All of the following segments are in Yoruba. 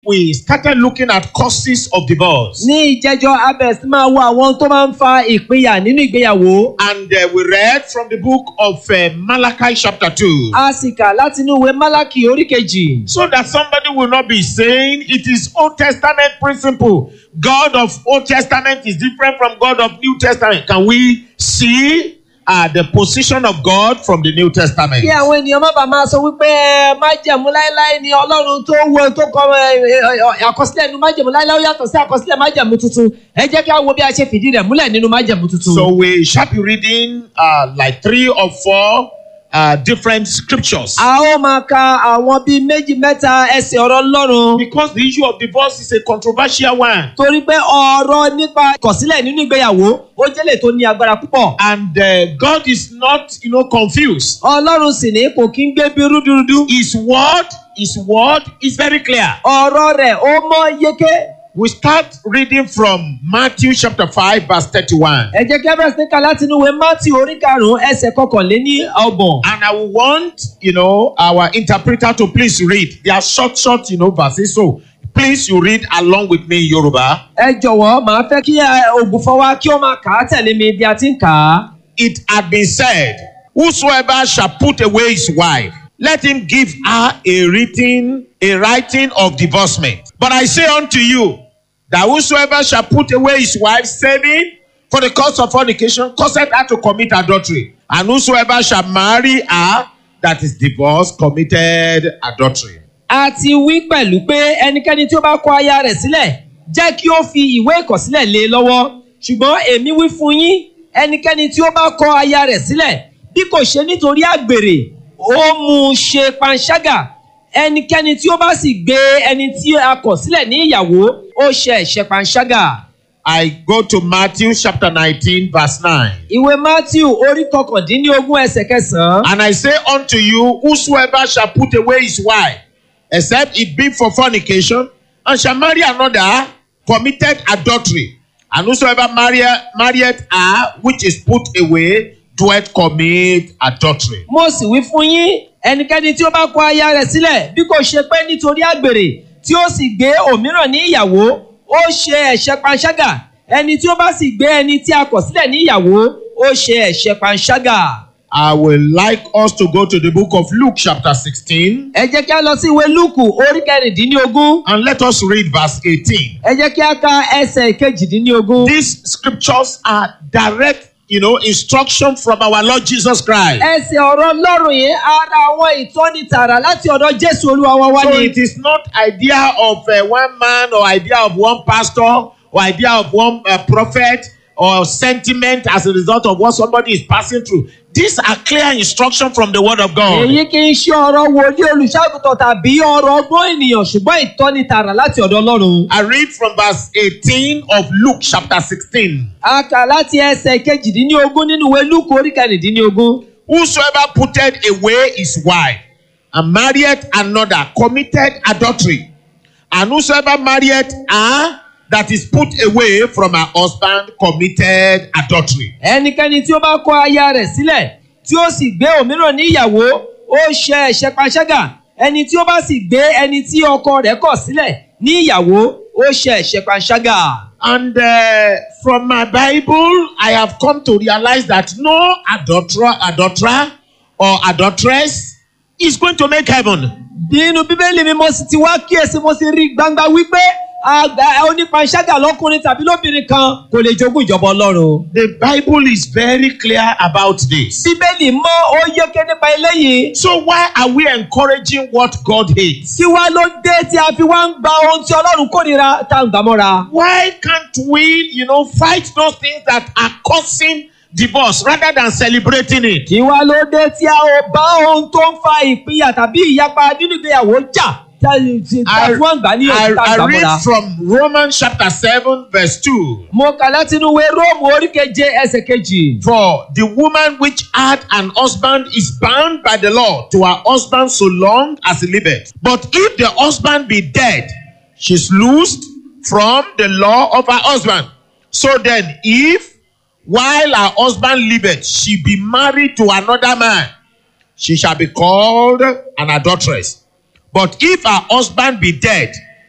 we started looking at causes of divorce. ní ìjẹjọ abẹ́sí máa wo àwọn tó máa ń fa ìpínyà nínú ìgbéyàwó. And uh, we read from the book of uh, Malachi chapter 2. a sì kà láti inú ìwé málákì orí kejì. So that somebody will not be saying it is Old Testament principle. God of Old Testament is different from God of New Testament. Can we see uh, the position of God from the New Testament? kí àwọn ènìyàn má bàa máa sọ wípé ẹ, májẹ̀mú láéláé ni ọlọ́run tó wo tó kọ ẹ, ẹ, ẹ, àkọsílẹ̀ nínú májẹ̀mú láéláé ó yàtọ̀ sí àkọsílẹ̀ májẹ̀mú tuntun ẹ jẹ́ kí a wo bí a ṣe fìdí rẹ̀ múlẹ̀ nínú májẹ̀mú tuntun. So we shall be reading uh, like three or four uh, different scriptures. a ó máa ka àwọn bíi méjì mẹ́ta ẹsẹ̀ ọ̀rọ̀ ọlọ́run Because the issue of divorce is a controversial one. torí pé ọ̀rọ̀ nípa ìkọ̀sílẹ̀ nínú ìgbéyàwó ó jẹ́lẹ̀ tó ní agbára púpọ̀. And uh, God is not, you know, confused. ọlọ́run sì ní kò kí ń gbé bí rúdurùdu. His word, His word is very clear. ọ̀rọ̀ rẹ̀ ó mọ́ yéké. We start reading from Matthew chapter 5, verse 31. ẹ jẹ́ kí abẹ́rẹ́ sí ká láti inú ìwé mátì orí karùn-ún ẹsẹ̀ kọkànléní ọgbọ̀n. And I will want, you know, our interpreter to please read. They are short, short, you know, verses. So please you read along with me in Yoruba. ẹ jọ̀wọ́ màá fẹ́ kí ògùnfọ́ wa kí ó máa kà á tẹ̀lé mi bí a ti ń kà á. It had been said, Whosoever shall put away his wife, let him give her a written, a writing of divorcement. But I say unto you, that whosoever shall put away his wife, saving for the cause of fornication, causeth her to commit adultery. And whosoever shall marry her that is divorced, committed adultery. a ti wí pẹ̀lú pé ẹnikẹ́ni tí ó bá kọ aya rẹ̀ sílẹ̀ jẹ́ kí ó fi ìwé ìkọ̀sílẹ̀ lé e lọ́wọ́ ṣùgbọ́n èmi wí fún yín ẹnikẹ́ni tí ó bá kọ aya rẹ̀ sílẹ̀ bí kò ṣe nítorí àgbèrè ó mú un ṣe panṣágà ẹnikẹ́ni tí ó bá sì gbé ẹni tí a kọ̀ sílẹ̀ ní ìyàwó ó ṣe ẹ̀ṣẹ̀ panṣágà. I go to Matthew chapter 19, verse 9. ìwé matthew orí kọkàndínlógún ẹsẹ̀ kẹsàn-án. And I say unto you, whosoever shall put away his wife, except it be for fornication, and shall marry another, committed adultery. And whosoever marry, marrieth her, which is put away, doeth commit adultery. mo sì wí fún yín ẹnikẹ́ni tí ó bá kọ aya rẹ̀ sílẹ̀ bí kò ṣe pé nítorí àgbèrè tí ó sì gbé òmíràn ní ìyàwó ó ṣe ẹ̀ṣẹ̀ panṣágà ẹni tí ó bá sì gbé ẹni tí a kọ̀ sílẹ̀ ní ìyàwó ó ṣe ẹ̀ṣẹ̀ panṣágà. I would like us to go to the book of Luke, chapter 16, ẹ jẹ́ kí a lọ sí ìwé lúùkù orí kẹrìndínlógún and let us read verse 18. ẹ jẹ́ kí a ka ẹsẹ̀ kejìdínlógún. These scriptures are direct, you know, instruction from our Lord Jesus Christ. ẹsẹ̀ ọ̀rọ̀ ọlọ́run yìí ara àwọn ìtọ́ni tààrà láti ọ̀dọ̀ jésù olúwa wa wá So ni. it is not idea of uh, one man or idea of one pastor or idea of one uh, prophet or sentiment as a result of what somebody is passing through. These are clear instruction from the word of God. èyí kì í ṣe ọ̀rọ̀ wòlíì olùṣàgùtàn tàbí ọ̀rọ̀ ọgbọ́n ènìyàn ṣùgbọ́n ìtọ́ni tààrà láti ọ̀dọ̀ ọlọ́run. I read from verse 18 of Luke chapter 16. a kà láti ẹsẹ̀ kejìdínlógún nínú ìwé lúkù orí kẹrìndínlógún. Whosoever putted away his wife and married another committed adultery. And whosoever married her that is put away from her husband committed adultery. ẹnikẹ́ni tí ó bá kọ aya rẹ̀ sílẹ̀ tí ó sì gbé òmíràn ní ìyàwó ó ṣe ẹ̀ṣẹ̀ panṣágà ẹni tí ó bá sì gbé ẹni tí ọkọ rẹ̀ kọ̀ sílẹ̀ ní ìyàwó ó ṣe ẹ̀ṣẹ̀ panṣágà. And uh, from my Bible, I have come to realize that no adulterer, adulterer or adulteress is going to make heaven. nínú bíbélì mi mo sì ti wá kíyèsí mo sì rí gbangba wípé àgbà onípanṣágà lọkùnrin tàbí lóbìnrin kan kò lè jogún ìjọba ọlọ́run. The Bible is very clear about this. bíbélì mọ́ ó yéké nípa eléyìí. So why are we encouraging what God hates? kí wá ló dé tí a fi wá ń gba ohun tí ọlọ́run kórìíra tá à ń gbà mọ́ra. Why can't we, you know, fight those things that are causing divorce rather than celebrating it? kí wá ló dé tí a ò bá ohun tó ń fa ìpínyà tàbí ìyapa nínú ìgbéyàwó jà tá tí- tá I, tí wọ́n ń gbà ní I, ohun tá à ń I gbà mọ́ra. read from Romans chapter 7, verse 2. mo kà láti inú ìwé róòmù orí keje ẹsẹ̀ kejì. For the woman which had an husband is bound by the law to her husband so long as he liveth. But if the husband be dead, she's loosed from the law of her husband. So then, if while her husband liveth, she be married to another man, she shall be called an adulteress. But if her husband be dead, she's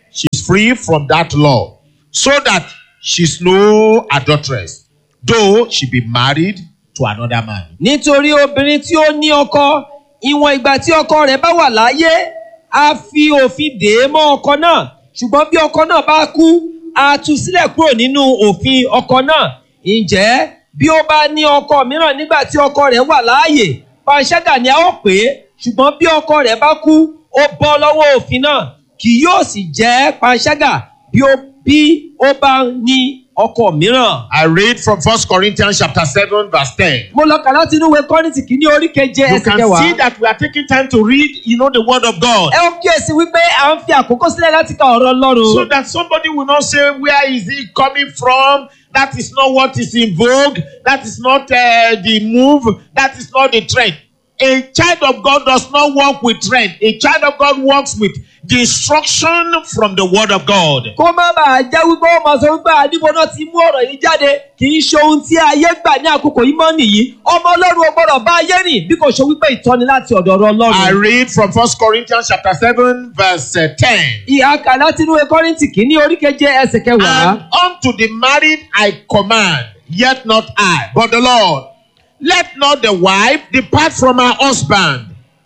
free from that law, so that she's no adulteress, though she be married to another man. nítorí obìnrin tí ó ní ọkọ ìwọ̀n ìgbà tí ọkọ rẹ̀ bá wà láyé a fi òfin dè é mọ́ ọkọ náà ṣùgbọ́n bí ọkọ náà bá kú a tú sílẹ̀ kúrò nínú òfin ọkọ náà ǹjẹ́ bí ó bá ní ọkọ mìíràn nígbà tí ọkọ rẹ̀ wà láàyè panṣágà ni a ó pè é ṣùgbọ́n bí ọkọ rẹ̀ bá kú ó bọ́ lọ́wọ́ òfin náà kì yóò sì jẹ́ panṣágà bí ó bí ó bá ní ọkọ mìíràn. I read from First Corinthians chapter 7, verse 10. mo lọ kà láti inú ìwé kọ́rìntì kìíní orí keje You ẹsẹ̀ can kẹwàá. see that we are taking time to read, you know, the word of God. ẹ ó kíyèsí wípé à ń fi àkókò sílẹ̀ láti ka ọ̀rọ̀ ọlọ́run. So that somebody will not say, Where is he coming from? That is not what is in vogue. That is not uh, the move. That is not the trend. A child of God does not walk with trend. A child of God walks with the instruction from the word of God. kó má bàa jẹ́ wípé ó máa sọ wípé àdìbò náà ti mú ọ̀rọ̀ yìí jáde kì í ṣe ohun tí ayé gbà ní àkókò yìí mọ́ nìyí ọmọ ọlọ́run ò gbọ́dọ̀ bá ayé rìn bí kò ṣe wípé ìtọ́ni láti ọ̀dọ̀ ọ̀rọ̀ I ọlọ́run. read from First Corinthians chapter 7, verse uh, 10. ìhà kà láti inú ìwé kọ́rìntì kìíní orí keje ẹsẹ̀ kẹwàá. And unto the married I command, yet not I, but the Lord. Let not the wife depart from her husband,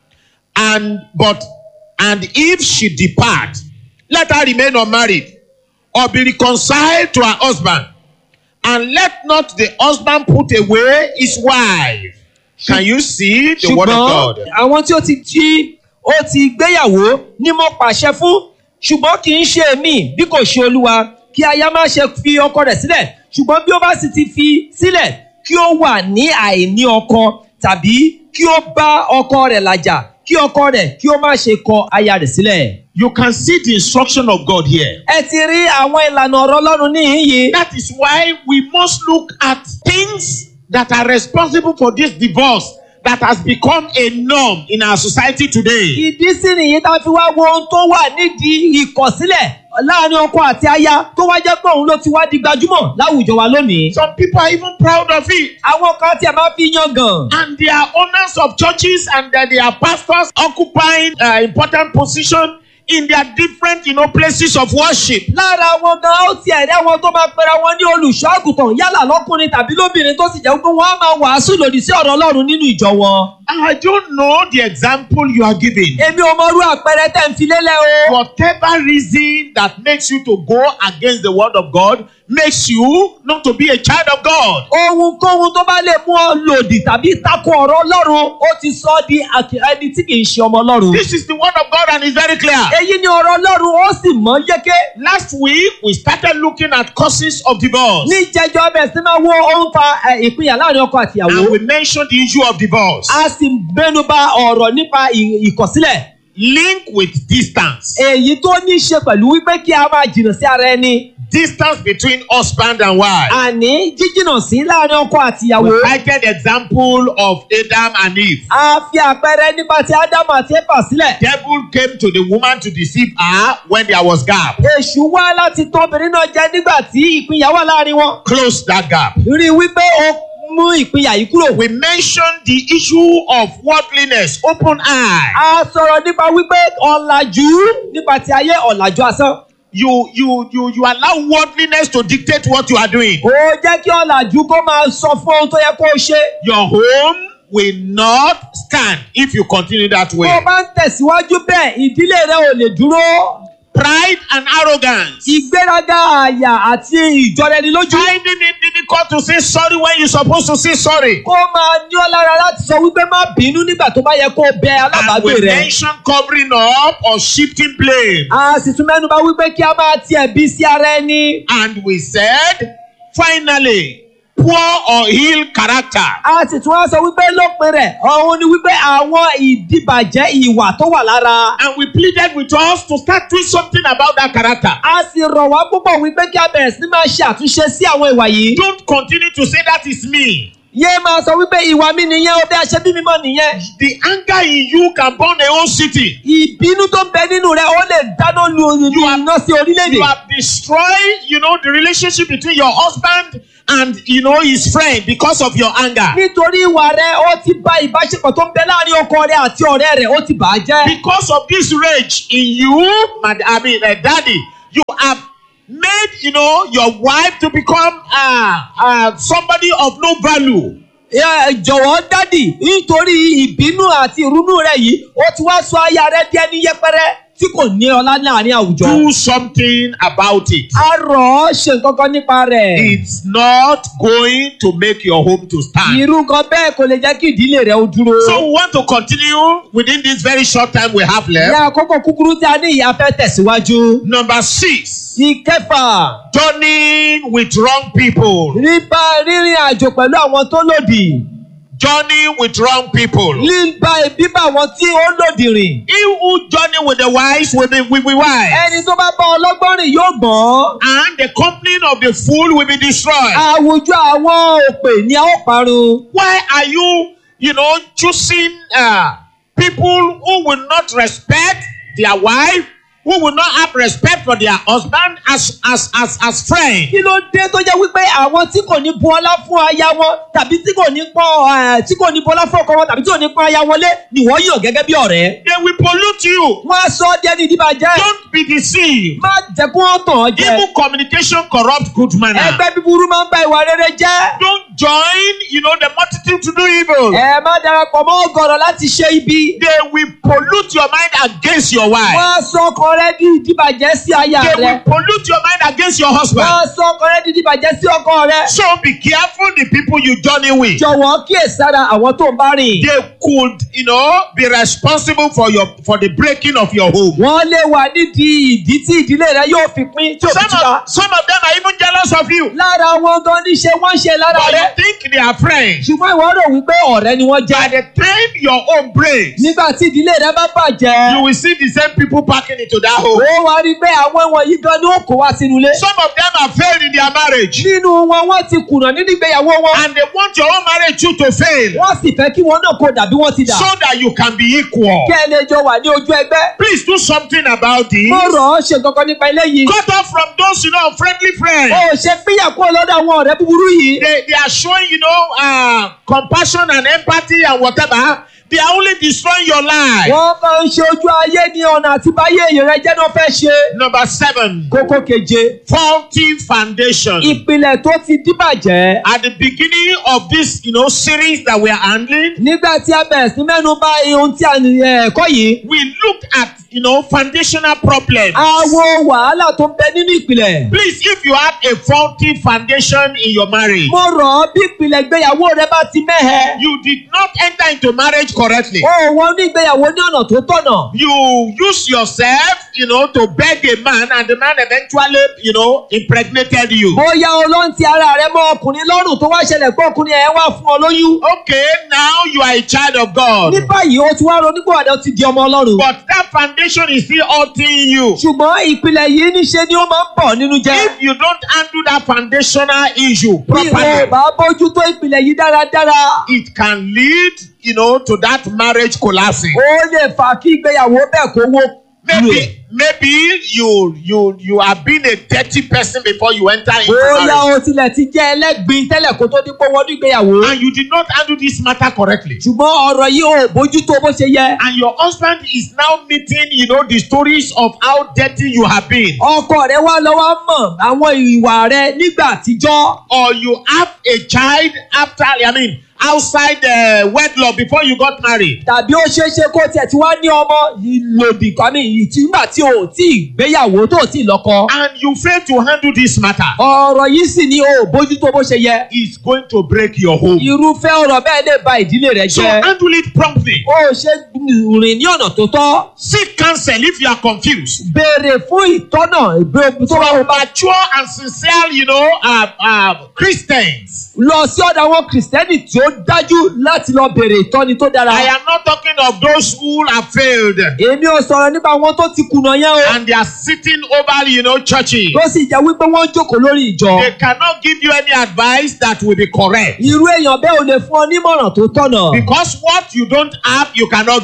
and but and if she depart, let her remain unmarried, or be reconciled to her husband, and let not the husband put away his wife. Can you see the word of God? ṣùgbọ́n àwọn tí ó ti tí ó ti gbéyàwó ni mo pàṣẹ fún ṣùgbọ́n kì í ṣe èmi bí kò ṣe olúwa kí aya má ṣe fi ọkọ rẹ̀ sílẹ̀ ṣùgbọ́n bí ó bá sì ti fi sílẹ̀ kí ó wà ní àìní ọkọ tàbí kí ó bá ọkọ rẹ̀ làjà kí ọkọ rẹ̀ kí ó má ṣe kọ aya rẹ̀ sílẹ̀. You can see the instruction of God here. ẹ ti rí àwọn ìlànà ọ̀rọ̀ ọlọ́run níhìn yìí. That is why we must look at things that are responsible for this divorce that has become a norm in our society today. ìdí sí nìyí tá a fi wá wo ohun tó wà nídìí ìkọ̀sílẹ̀ láàrin ọkọ àti aya tó wá jẹ́ pé òun ló ti wá di gbajúmọ̀ láwùjọ wa lónìí. Some people are even proud of it. àwọn kan tí a máa fi yan gan. And they are owners of churches and then they are pastors occupying uh, important position in their different you know, places of worship. lára wọn gan ó ti ẹ̀rí àwọn tó máa pera wọn ní olùṣọ́ àgùntàn yálà lọ́kùnrin tàbí lóbìnrin tó sì jẹ́ pé wọ́n á máa wàásù lòdì sí ọ̀rọ̀ ọlọ́run nínú ìjọ wọn. I don't know the example you are giving. èmi ò mọ irú àpẹẹrẹ tẹ̀ ń fi lélẹ̀ o. Whatever reason that makes you to go against the word of God makes you not to be a child of God. ohunkóhun tó bá lè mú ọ lòdì tàbí tako ọ̀rọ̀ ọlọ́run ó ti sọ ọ́ di àkì- ẹni tí kì í ṣe ọmọ ọlọ́run. This is the word of God and it's very clear. èyí ni ọ̀rọ̀ ọlọ́run ó sì mọ́ yéké. Last week we started looking at causes of divorce ní jẹjọ ọbẹ̀ sí máa wo ohun fa ẹ, ìpínyà láàrin ọkọ àti ìyàwó. and we mentioned the issue of divorce a sì mẹ́nuba ọ̀rọ̀ nípa ì- ìkọ̀sílẹ̀. linked with distance. èyí tó ní í ṣe pẹ̀lú wípé kí a máa jìnnà sí ara ẹni. Distance between husband and wife. àní jíjìnnà sí láàrin ọkọ àti ìyàwó. We cited example of Adam and Eve. a fi àpẹẹrẹ nípa ti ádámù àti éfà sílẹ̀. Devil came to the woman to deceive her when there was gap. èṣù wá láti tọ́ obìnrin náà jẹ nígbà tí ìpínyà wà láàrin wọn. Close that gap. rí i wípé ó mú ìpínyà yìí kúrò. We mentioned the issue of worldliness, open eye. a sọ̀rọ̀ nípa wípé ọ̀làjú nípa ti ayé ọ̀làjú asán. You you you you allow worldliness to dictate what you are doing. ó jẹ́ kí ọ̀làjú kó máa sọ fún ohun tó yẹ kó o ṣe. Your home will not stand if you continue that bó o way. bá ń tẹ̀síwájú bẹ́ẹ̀ ìdílé rẹ ò lè dúró. Pride and arrogance. ìgbéraga àyà àti ìjọrẹnilójú. Finding it difficult to say sorry when you're supposed to say sorry. kó máa ní ọ lára láti sọ wípé má bínú nígbà tó bá yẹ kó o bẹ And alábàágbé we rẹ. mention covering up or shifting blame. a sì tún mẹ́nu bà wípé kí a máa tiẹ̀ bí sí ara ẹni. And we said, finally, poor or ill character. a sì tún wá sọ wípé lópin rẹ̀ òun ni wípé àwọn ìdìbàjẹ́ ìwà tó wà lára. And we pleaded with us to start doing something about that character. a sì rọ̀ wá púpọ̀ wípé kí a bẹ̀rẹ̀ sí máa ṣe àtúnṣe sí àwọn ìwà yìí. Don't continue to say that is me. yé máa sọ wípé ìwà mi nìyẹn o bí a ṣe bí mi mọ́ nìyẹn. The anger in you can burn a whole city. ìbínú tó ń bẹ nínú rẹ ó lè dáná lu You are- iná sí orílẹ̀-èdè. You have destroyed, you know, the relationship between your husband and, you know, his friend because of your anger. nítorí ìwà rẹ ó ti bà ìbáṣepọ̀ tó ń bẹ láàrin ọkọ rẹ àti ọ̀rẹ́ rẹ ó ti bà á jẹ́. Because of this rage in you, mad- I mean, uh, daddy, you have made you know your wife to become uh, uh, somebody of no value. Ẹ, jọ̀wọ́ dádì nítorí ìbínú àti ìrúnú rẹ yìí ó ti wá sọ aya rẹ di ẹni yẹpẹrẹ tí kò ní ọlá láàrin àwùjọ. Do something about it. a rọ̀ ọ́ ṣe nǹkan kan nípa rẹ̀. It's not going to make your home to stand. irú nǹkan bẹ́ẹ̀ kò lè jẹ́ kí ìdílé rẹ̀ ó dúró. So we want to continue within this very short time we have ní left. àkókò kúkúrú tí a ní ìyá fẹ́ tẹ̀síwájú. Number six, ìkẹfà journeying with wrong people. nípa rírìn àjò pẹ̀lú àwọn tó lòdì. Journeying with wrong people. nípa bíbá àwọn tí ó lòdì rìn. He who journey with the wise will be, will be wise. ẹni tó bá bá ọlọ́gbọ́n rìn yóò gbọ́n. And the company of the fool will be destroyed. àwùjọ àwọn òpè ni a ó parun. Why are you, you know, choosing uh, people who will not respect their wife, who will not have respect for their husband as as as as friends? kí ló dé tó jẹ́ wípé àwọn tí kò ní bu ọlá fún aya wọn tàbí tí kò ní pọ́n ẹ̀, tí kò ní bu ọlá fún ọkọ wọn tàbí tí kò ní pọ́n aya wọn lé ni wọ́n yàn gẹ́gẹ́ bí ọ̀rẹ́. They will pollute you. wọ́n á sọ ọ́ di ẹni ìdíbàjẹ́. Don't be deceived. má jẹ́ kí wọ́n tàn ọ́ jẹ. Evil communication corrupts good manner. ẹgbẹ́ búburú máa ń ba ìwà rere jẹ́. Don't join, you know, the multitude to do evil. ẹ má darapọ̀ mọ́ ọ̀gọ̀rọ̀ láti ṣe ibi. They will pollute your mind against your wife. wọ́n á sọ ọkọ rẹ di ìdíbàjẹ́ sí aya They rẹ. will pollute your mind against your wọ́n husband. á sọ ọkọ rẹ di ìdíbàjẹ́ sí ọkọ rẹ. So be careful the people you journey with. jọ̀wọ́ kíyèsára àwọn tó ń bá rìn. They could, you know, be responsible for your for the breaking of your home. wọ́n lè wà nídìí ìdí tí ìdílé rẹ yóò fi pín tí ò fi Some túká. of, some of them are even jealous of you. lára wọn gan ní ṣe wọ́n ṣe lára But rẹ. you think they are friends. ṣùgbọ́n ìwọ rò wípé ọ̀rẹ́ ni wọ́n By jẹ́. the time your home breaks, nígbà tí ìdílé rẹ bá bàjẹ́. you will see the same people packing into that home. ó wá rí i pé àwọn wọ̀nyí gan ni ó kó wá sínú ilé. Some of them have failed in their marriage. nínú wọn wọ́n ti kùnà nínú ìgbéyàwó wọn. And they want your own marriage too to fail. wọ́n sì fẹ́ kí wọn náà kó dàbí wọ́n ti dà. So that you can be equal. kẹ́ ẹ lè jọ wà ní ojú ẹgbẹ́. Please do something about this. mo rọ̀ ọ́ ṣe kankan nípa eléyìí. Cut off from those, you know, friendly friends. o ò ṣe pínyà kúrò lọ́dọ̀ àwọn ọ̀rẹ́ búburú yìí. They, they are showing, you know, uh, compassion and empathy and whatever. They are only destroying your life. wọ́n máa ń ṣe ojú ayé ní ọ̀nà àti báyé èèyàn rẹ jẹ́ náà fẹ́ ṣe. Number seven, kókó keje. faulty foundation. ìpìlẹ̀ tó ti díbàjẹ́. At the beginning of this, you know, series that we are handling, nígbà tí a bẹ̀rẹ̀ sí mẹ́nu bà ohun tí a ní ẹ̀kọ́ yìí. we looked at, you know, foundational problems. a wo wàhálà tó ń bẹ nínú ìpìlẹ̀. Please, if you have a faulty foundation in your marriage, mo rọ̀ ọ́ bí ìpìlẹ̀ ìgbéyàwó rẹ bá ti mẹ́hẹ. you did not enter into marriage correctly. o wọn ní ìgbéyàwó ní ọ̀nà tó tọ̀nà. You use yourself, you know, to beg a man, and the man eventually, you know, impregnated you. bóyá olóńtì ara rẹ mọ ọkùnrin lọ́rùn tó wá ṣẹlẹ̀ pé ọkùnrin ẹ̀ wá fún ọ lóyún. Okay, now you are a child of God. ní báyìí o ti wá ronúpìwàdà o ti di ọmọ ọlọ́run. But that foundation is still hurting you. ṣùgbọ́n ìpìlẹ̀ yìí níṣe ni ó máa ń bọ̀ nínú jẹ́. If you don't handle that foundational issue bí o properly, bá bójútó ìpìlẹ̀ yìí dáradára. it can lead, you know, to that marriage collapsing. ó lè fà kí ìgbéyàwó bẹ́ẹ̀ kó wó. lulẹ̀. Maybe, maybe you you you have been a dirty person before you enter into bóyá marriage, o tilẹ̀ ti jẹ́ ẹlẹ́gbin tẹ́lẹ̀ kó tó dípò wọnú ìgbéyàwó. and you did not handle this matter correctly. ṣùgbọ́n ọ̀rọ̀ yìí ò bójútó bó ṣe yẹ. And your husband is now meeting, you know, the stories of how dirty you have been. ọkọ rẹ wá lọ́wọ́ mọ̀ àwọn ìwà rẹ nígbà àtijọ́. Or you have a child after, I mean, outside the wedlock before you got married. tàbí ó ṣeé ṣe kó tiẹ̀ tí wá ní ọmọ ìlòdì kan ní ìtìgbà tí o ò tí ì gbéyàwó tó ò tí ì lọ́kọ. And you fail to handle this matter. ọ̀rọ̀ yìí sì ni o ò bójútó bó ṣe yẹ. It's going to break your home. irúfẹ́ ọ̀rọ̀ bẹ́ẹ̀ lè ba ìdílé rẹ So jẹ́. handle it promptly. o ò ṣe rìn ní ọ̀nà tó tọ́. Seek counsel if you are confused. béèrè fún ìtọ́nà ìgbé tó bá From wọn bá mature and sincere, you know, uh, uh, Christians. lọ sí ọ̀dọ̀ àwọn kìrìsìtẹ́nì tí ó dájú láti lọ béèrè ìtọ́ni tó dára. I am not talking of those who have failed èmi ò sọ̀rọ̀ nípa àwọn tó ti kùnà yẹn o. and they are sitting over, you know, churches. tó sì jẹ́ wípé wọ́n jókòó lórí ìjọ. They cannot give you any advice that will be correct. irú èèyàn bẹ́ẹ̀ ò lè fún ọ nímọ̀ràn tó tọ̀nà. Because what you don't have, you cannot give.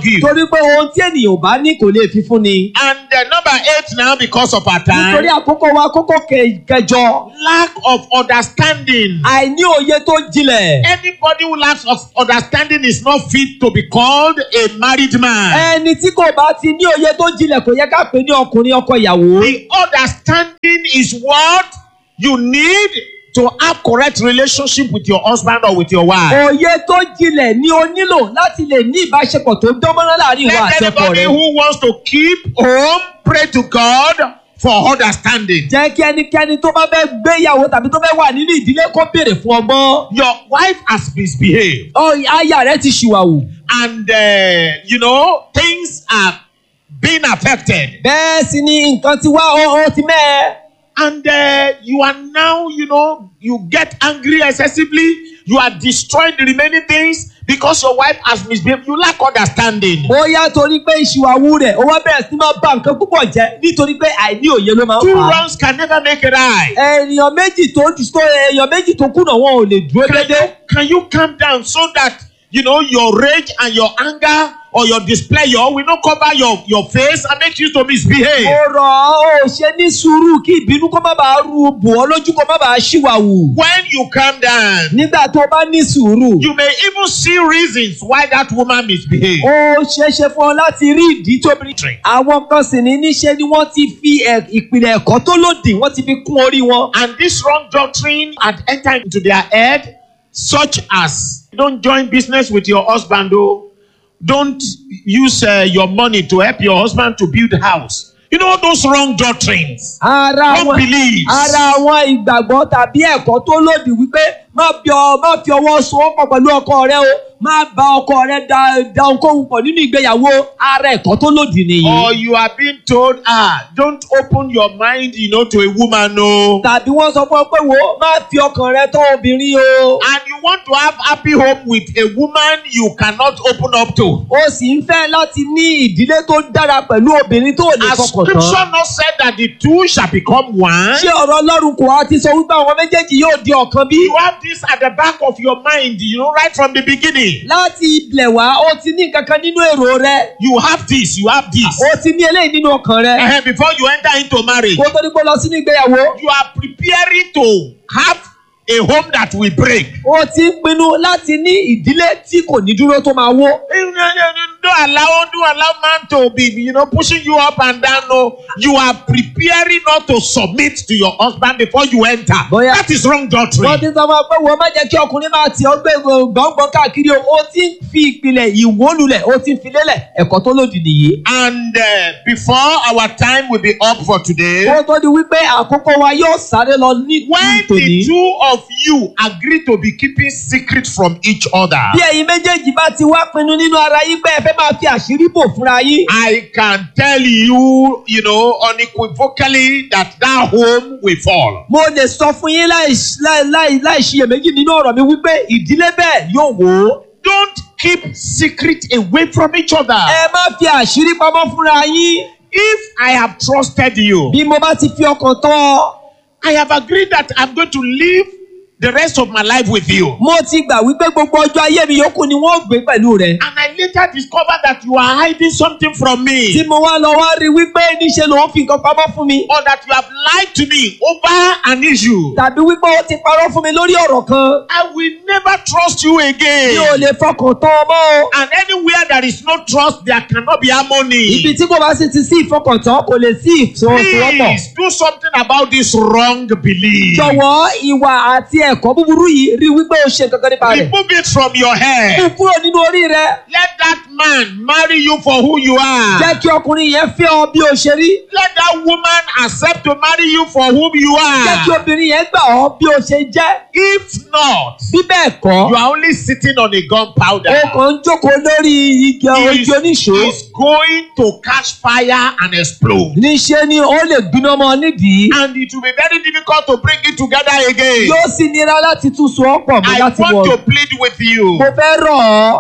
give. torí pé ohun tí ènìyàn ò bá ní kò lè fi fún ni. And uh, number eight now, because of our nítorí time, àkókò wa kókó ke- kẹjọ lack of understanding. àìní òye tó jinlẹ̀. Anybody who lacks of understanding is not fit to be called a married man. ẹni tí kò bá ti ní òye tó jinlẹ̀ kò yẹ ká pè ní ọkùnrin ọkọ ìyàwó. The understanding is what you need to have correct relationship with your husband or with your wife. òye tó jinlẹ̀ ni o nílò láti lè ní ìbáṣepọ̀ tó dánmọ́rán láàrin ìwà Let àti ọkọ anybody rẹ. who wants to keep home pray to God for understanding. jẹ́ kí ẹnikẹ́ni tó bá fẹ́ gbéyàwó tàbí tó fẹ́ wà nínú ìdílé kó béèrè fún ọgbọ́n. Your wife has misbehaved, Ọ- aya rẹ ti ṣìwàwù. and uh, you know things are being affected, bẹ́ẹ̀ sì ni nǹkan ti wá ó ó ti mẹ́ẹ̀. and uh, you are now, you know, you get angry excessively. You are destroying the remaining things because your wife has misbehaved. You lack understanding. bóyá torí pé ìṣìwàwù rẹ̀ ó wá bẹ̀rẹ̀ sí máa bà nǹkan púpọ̀ jẹ́ nítorí pé àìní òye ló máa ń Two fà á. wrongs can never make a right. èèyàn méjì tó tó èèyàn méjì tó kùnà wọn ò lè dúró Can déédéé. you, can you calm down so that you know your rage and your anger or your displeasure will not cover your your face and make you to misbehave? mo rọ̀ ọ́ ò ṣe ní sùúrù kí ìbínú kó má bàa ru bò ọ́ lójú kó má bàa ṣìwàwù. When you calm down, nígbà tó o bá ní sùúrù. you may even see reasons why that woman misbehaved. ó ṣeéṣe fún ọ láti rí ìdí tó bí. àwọn kan sì ní níṣe ni wọ́n ti fi ẹ̀- ìpìlẹ̀ ẹ̀kọ́ tó lòdì wọ́n ti fi kún orí wọn. And this wrong doctrine had entered into their head, such as don't join business with your husband, oh. Don't use uh, your money to help your husband to build a house. You know those wrong doctrines. ara Wrong wọn beliefs. ara àwọn ìgbàgbọ́ tàbí ẹ̀kọ́ tó lòdì wípé má fi ọ má fi ọwọ́ sowọ́pọ̀ pẹ̀lú ọkọ rẹ o má bá ọkọ rẹ da da ohunkóhun pọ̀ nínú ìgbéyàwó ara ẹ̀kọ́ tó lòdì nìyí. Or you are being told, ah, don't open your mind, you know, to a woman, no. tàbí wọ́n sọ fún ọ pé wo má fi ọkàn rẹ tọ́ obìnrin o. And you want to have happy home with a woman you cannot open up to. o sì ń fẹ́ láti ní ìdílé tó dára pẹ̀lú obìnrin tó lè Has fọkàn scripture tán. not said that the two shall become one? ṣé ọ̀rọ̀ ọlọ́run kò wá ti sọ wípé àwọn méjèèjì yóò di ọ̀kan bí? You have this at the back of your mind, you know, right from the beginning. láti ilẹ̀ wá o ti ní nǹkan kan nínú èrò rẹ You have this, you have this. o ti ní eléyìí nínú ọkàn rẹ. Eh, Before you enter into marriage, kó tó ní kó lọ sínú ìgbéyàwó. you are preparing to have a home that will break. o ti ń pinnu láti ní ìdílé tí kò ní dúró tó máa wó. Don't allow, don't allow man to be, you know, pushing you up and down. No, you are preparing not to submit to your husband before you enter. Bóyá- That is wrong wọ́n doctrine. ti sọ fún ọ pé wọ́n má jẹ́ kí ọkùnrin máa tì ọ́ gbé gbọ̀ngbọ̀n káàkiri o o ti ń fi ìpìlẹ̀ ìwólulẹ̀ o ti ń fi lélẹ̀ ẹ̀kọ́ tó lòdì nìyí. And uh, before our time will be up for today, kó tó di wípé àkókò wa yóò sáré lọ ní when tòní. the two of you agree to be keeping secret from each other, bí ẹ̀yin méjèèjì bá ti wá pinnu nínú ara yín pé ẹ fẹ́ máa fi àṣírí bò fúnra yín. I can tell you, you know, unequivocally that that home will fall. mo lè sọ fún yín láì láì láì láì ṣiyèméjì nínú ọ̀rọ̀ mi wípé ìdílé bẹ́ẹ̀ yóò wò ó. Don't keep secret away from each other. ẹ má fi àṣírí pamọ́ fúnra yín. If I have trusted you, bí mo bá ti fi ọkàn tán ọ. I have agreed that I'm going to live the rest of my life with you. mo ti gbà wípé gbogbo ọjọ́ ayé mi yòókù ni wọ́n gbé pẹ̀lú rẹ̀. And I later discovered that you are hiding something from tí me. mo wá lọ wá rí wípé níṣe ló ń fi nǹkan pamọ́ fún mi. Or that you have lied to me over an issue. tàbí wípé ó ti parọ́ fún mi lórí ọ̀rọ̀ kan. I will never trust you mi ò again. lè fọkàn tán ọmọ o. And anywhere there is no trust, there cannot be ibi harmony. tí kò bá sì ti sí ìfọkàntán kò lè sí ìfọwọ́sowọ́pọ̀. Please do something about this wrong belief. jọ̀wọ́ ìwà àti ẹ̀kọ́ búburú yìí rí wípé o ṣe kankan nípa rẹ̀. Remove it from your mú head. kúrò nínú orí rẹ. Let that man marry you for who you are. jẹ́ kí ọkùnrin yẹn fẹ́ ọ bí o ṣe rí. Let that woman accept to marry you for whom you jẹ́ kí are. obìnrin yẹn gbà ọ́ bí o ṣe jẹ́. If not, bí bẹ́ẹ̀ kọ́ you are only sitting on a gunpowder. o kàn ń jókòó lórí igi ojú It's, oníṣòó. it's going to catch fire and explode. níṣe ni ó lè gbiná mọ́ nídìí. And it will be very difficult to bring it together again. yóò sì nira láti tún so ọ́ pọ̀ mọ́ I láti want wọ̀. to plead with you. mo fẹ́ rọ̀ ọ́. Start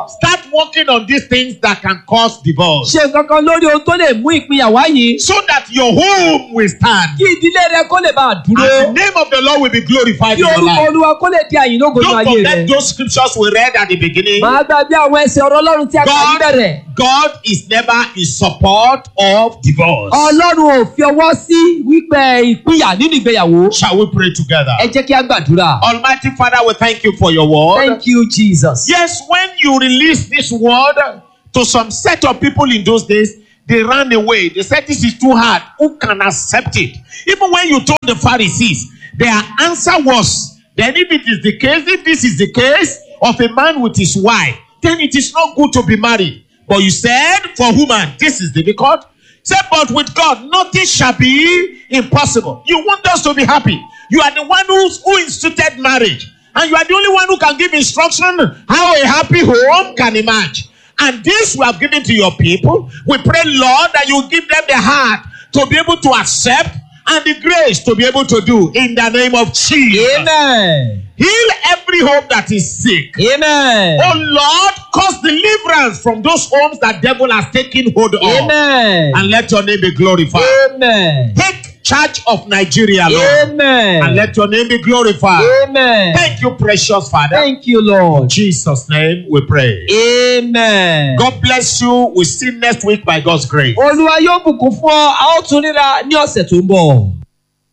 working on these things that can cause divorce ṣe nǹkan kan lórí ohun tó lè mú ìpínyà wá yìí so that your home will stand kí ìdílé rẹ kó lè bá a dúró and the name of the Lord will be glorified kí in your orúkọ life. olúwa kó lè di àyìnlógo nínú Don't ayé rẹ. forget those scriptures we read at the beginning. màá gbàgbé àwọn ẹsẹ̀ ọ̀rọ̀ ọlọ́run tí a kà ní God, bẹ̀rẹ̀. God is never in support of divorce. ọlọ́run ò fi ọwọ́ sí wípé ìpínyà nínú ìgbéyàwó. Shall we pray together? ẹ jẹ́ kí a gbàdúrà. Almighty Father, we thank you for your word. thank you jesus. Yes, when you release this word to some set of people in those days, they ran away. They said, This is too hard. Who can accept it? Even when you told the Pharisees, their answer was, Then, if it is the case, if this is the case of a man with his wife, then it is not good to be married. But you said, For woman, this is difficult. Said, But with God, nothing shall be impossible. You want us to be happy. You are the one who's, who instituted marriage. And you are the only one who can give instruction how a happy home can emerge. And this we have given to your people. We pray, Lord, that you give them the heart to be able to accept and the grace to be able to do in the name of Jesus. amen. Heal every home that is sick. amen. Oh Lord, cause deliverance from those homes that devil has taken hold of. amen. And let your name be glorified. amen. Take charge of Nigeria, Lord. amen. And let your name be glorified. amen. Thank you, precious Father. thank you lord. In Jesus' name we pray. amen. God bless you. We'll see you next week by God's grace. olúwa yóò bùkún fún ọ a ó tún ríra ní ọ̀sẹ̀ tó ń bọ̀.